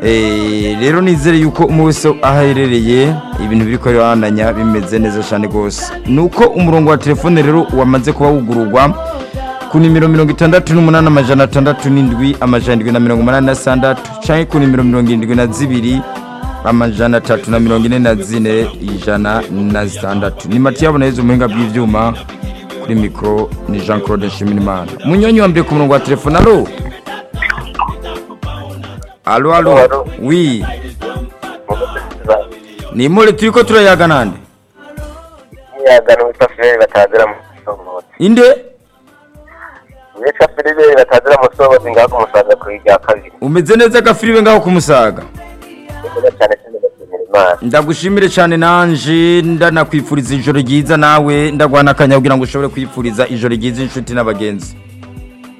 Eh, rero nizere yuko umwe wese aho aherereye ibintu biri kubandanya bimeze neza cyane rwose nuko umurongo wa telefone rero wamaze kuba wugururwa ku nimero mirongo itandatu n'umunani amajana atandatu n'indwi amajana indwi na mirongo umunani na sandatu cyangwa ku nimero mirongo irindwi na zibiri amajana atatu na mirongo ine na zine ijana na zitandatu ni mati yabona yezu umuhinga bw'ibyuma kuri mikoro ni jean claude nshimirimana munyonyi wa mbere ku murongo wa telefone alo alo alo Alo. wi ni imore turi ko turayaga nande imyagano witwa filime batazira mu sobozi inde witwa filime batazira mu sobozi ngaho kumusaza ku rya kabiri umeze neza gafiriwe ngaho kumusaga neza cyane cyane ndashimira imana ndagushimire cyane nanje ndanakwifuriza ijoro ryiza nawe ndaguhana akanya kugira ngo ushobore kwifuriza ijoro ryiza inshuti n'abagenzi